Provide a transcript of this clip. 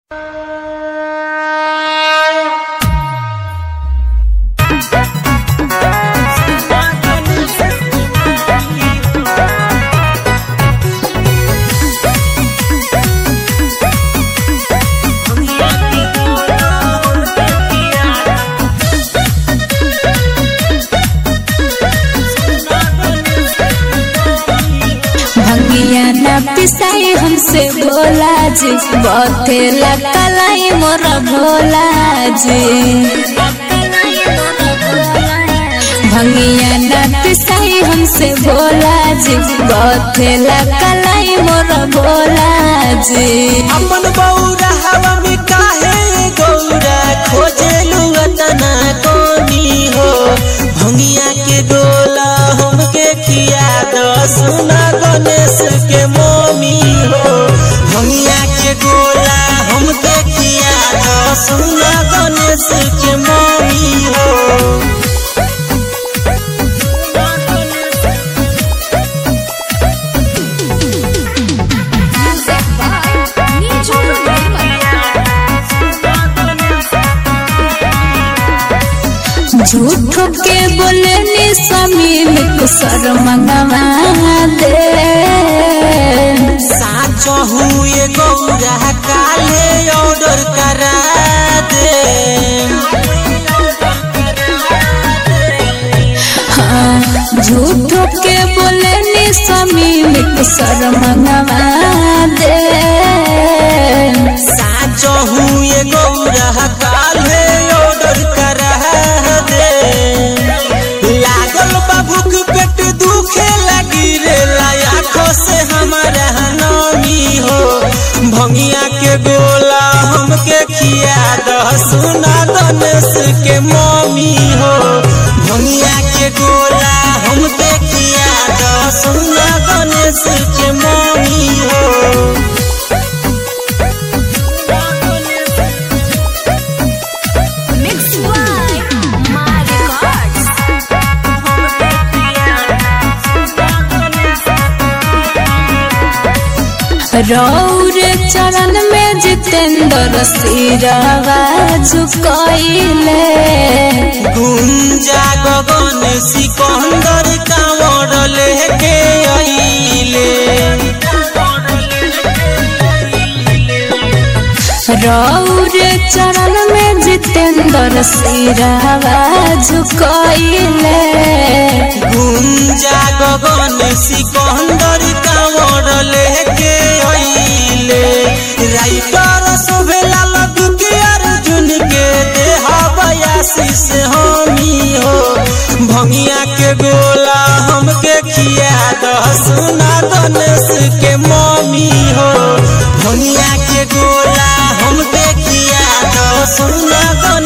पिसाई हमसे भोला जी बथेला कलाई मोर भोला जी भंगिया ना पिसाई हमसे भोला जी बथेला कलाई मोर भोला जी अपन बौरा हवा में काहे गौरा खोजेलू अतना कोनी हो भंगिया के डोला हमके किया दो सुना गणेश के मोमी हो भंगिया के गोला हमके किया दो सुना गणेश के मोमी हो झूठो के बोले नी स्वामी में कुसर मंगवा दे साचो हुए गौरा काले ऑर्डर करा दे हाँ, झूठो के बोले नी स्वामी में कुसर मंगवा दे साचो हुए गौरा काले ऑर्डर करा दे लागल बाबूक पेट दुखे लगी रे लाखों से हमारा नमी हो भंगिया के गोला हमके खिया दह सुना गणेश के मम्मी हो भंगिया के गोला हमके खिया दह सुना गणेश के मम्मी हो रौरे चरण में जितेंद्र सिरवा झुकैले गुंजा गगन सिकंदर कांवर लेके आइले रौरे चरण में जितेंद्र सिरवा झुकैले गुंजा गगन सिकंदर कांवर लेके आइले राइटर शोभेला लदुके अर्जुन के देह बयासी से हमी हो भंगिया के गोला हमके खिया दह सुना गणेश के मम्मी हो भंगिया के गोला हमके खिया दह सुना गणेश